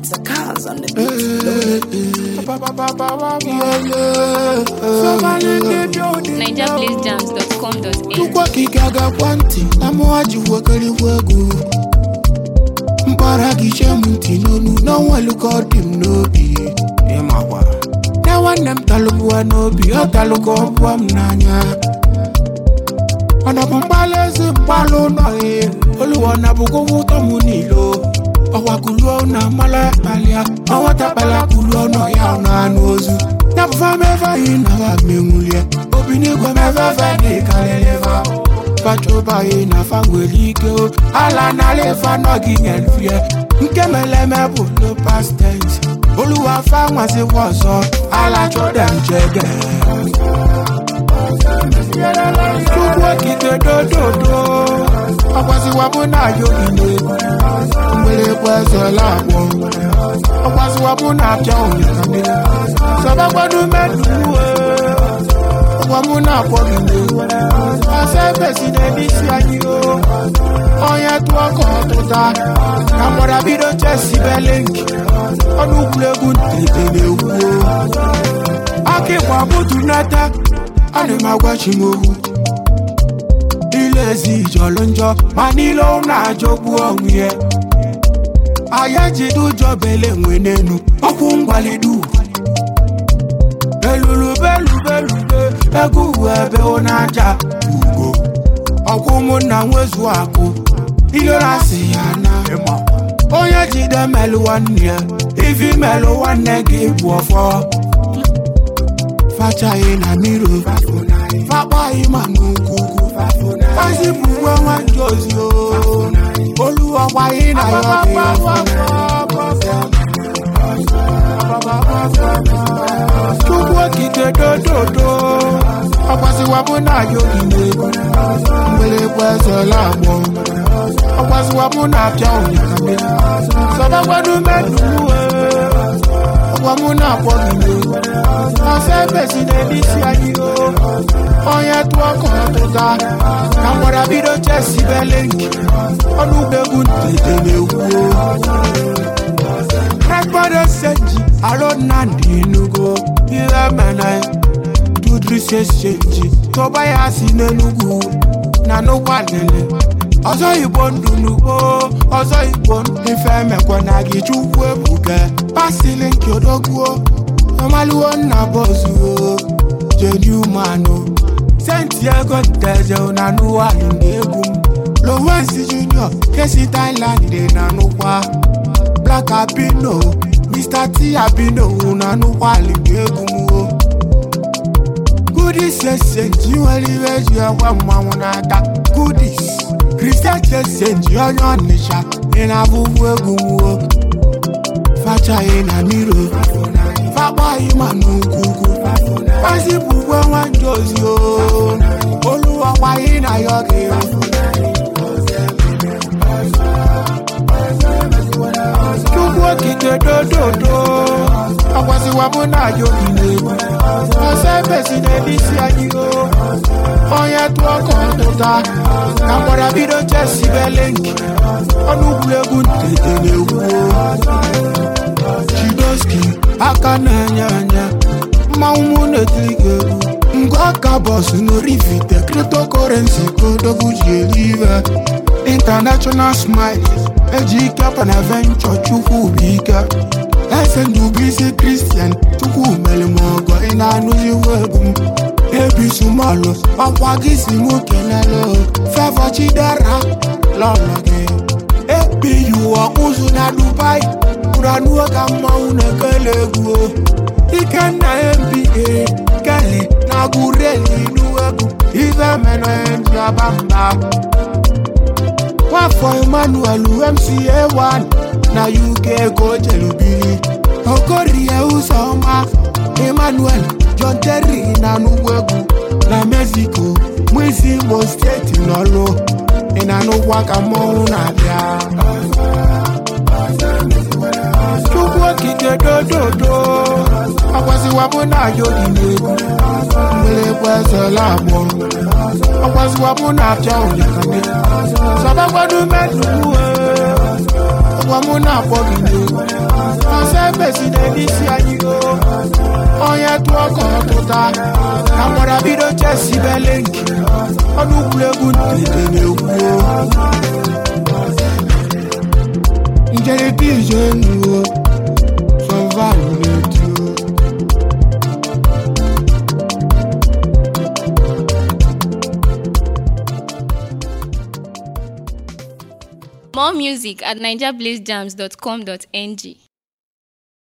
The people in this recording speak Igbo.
It's a cause on the beat. NigerBlazeJams.com.au Chukwu okike agakwa ntị na mụwa ji wekarịkwa egwu mkpara gị chee m ntị n'onu n'ọnwa eluka ọ dị m n'obi ịmakwa na nwanne m talụbụwa n'obi ọ talụka ọbụwa m n'anya ọnọbụ mgbalị ezi mgbalụ ụlọ ya oluwa na bụkwa ụtọ m niile ọkwa kuluo na mmalụ akpalịa ọnwata kpala kuluo nọ ya ọ na-anụ ozu nyapụfa mebe anyị na ha menwulie obi n'igwe mefefe dị karịrịfa fachobaghị na fa nwere ike o ala nala ife anọghị nyelfie nke meleme bụ no past tense oluwa fa nwazikwa ọzọ ala chọdem jege Chukwu okike dododo ọgwaziwa mụ na ya ogige mgbịrịgba ezela agbọ ọgwaziwa mụ na apịa onyekame sọbagbado meduwe ọgwa mụ na akpọ gị n'egwu ọsọ ebesi na-ebisi anyị o onye tụọ ka ọtụta ka mgbada bido chesi belenki ọnụ egwuregwu ntete na-egwu aka ịgba butu nata ana m agwachi m okwu ile ezi jọrọ njọ ma niile ọ na-ajọgbu onwe ya aya jide ụjọ bele nwe n'enu ọkwụ mgbalidu elulubelubelube ego uwe ebe ọ na-aja ugo ọkwụ ụmụnna nwezu akụ ilorasi ya na onye jide melụ nwanne ya ifi melụ nwanne gị bụ ọfọ fachaghị na miro fakpaghị ma n'ukwukwu fazipụ uwe nwanji ozi o oluwakwaghị na ya chukwu okike dododo ọgwaziwabụ na ya ogige mgbịrịgba ezela agbọ ọgwaziwabụ na apịa onyekame sọbagbado meduwe ọgwa mụ na-akpọ gị ọsọ ebesi na-ebisi anyị o onye tụọ ka ọtụta ka mgbada bido chesi belenki ọnụ ugegwu ntete na-egwu regbado senji aro nnamdị enugo ihe mena dudrise senji tọba ya si n'enugwu na n'ụkwa lele ọzọ igbo ndụ n'ugbo ọzọ igbo ndụ ife emekwa na gị chukwu ebuga pasili nke odogwuo ọmaluwo nna bọzuo jeni umanụ senti ego nteze na n'ụwalụ na egwu m lowensi junior kesi thailand na nụkwa black abino mr t abino na nụkwalụ na egwu m o goodies esenji nwere iwe eji ekwe mmanwụ n'aka goodies kristian chesenji onye ọnịcha ị na-abụbu egwu nwuo fachaghị na miro fakpaghị ma n'ukwukwu fazipụ ugwe nwanji ozi o oluwakwaghị na ya ọga chukwu okike dododo ọgwaziwa mụ na ya ogige ọsọ ebesi na-ebisi anyị o onye tụọ ka ọtụta ka mgbada bido chesi belenki ọnụ egwuregwu ntete na-egwu chidoski aka na-enye anya mmanwụ mụ na-etiri gị egwu ngwa aka bọsụ n'orivite kriptokorensi kodogwu ji eri ive international smile eji ike panaventure chukwu bụ ike ese ndụ bụ isi kristian chukwu mere m ọgọ ị na-anụziwu egwu m ebisumalụ ọkwa gị si mụ kenelu fevọ chidera lọlọ gị ebiyu ọkpụzụ na dubai pụranuo ka mmanwụ na-ekele egwu ikenna mba keli na gureli nuegwu ife menụ ndị ọba mba nwafọ emmanuel mca1 na uk ka o jelubiri okorie ụzọma emmanuel john terry na n'ugwegwu na mexico mụisi imo steeti n'ọlụ ị na-anụkwa ka mmọnwụ na-abịa chukwu okike dododo ọgwaziwa mụ na ya ogige mgbịrịgba ezela agbọ ọgwaziwa mụ na apịa onyekame sọbagbado meduwe ọkwa mụ na-akpọ gị n'egwu ọsọ ebesi n'isi anyị o onye tụọ ka ọ tụta na gbara bido chesi bele nke ọnụ egwuregwu ntete na-ekwu njerịta ije nuo sọvaụ na-eti o More music at NigerBlazeJams.com.ng.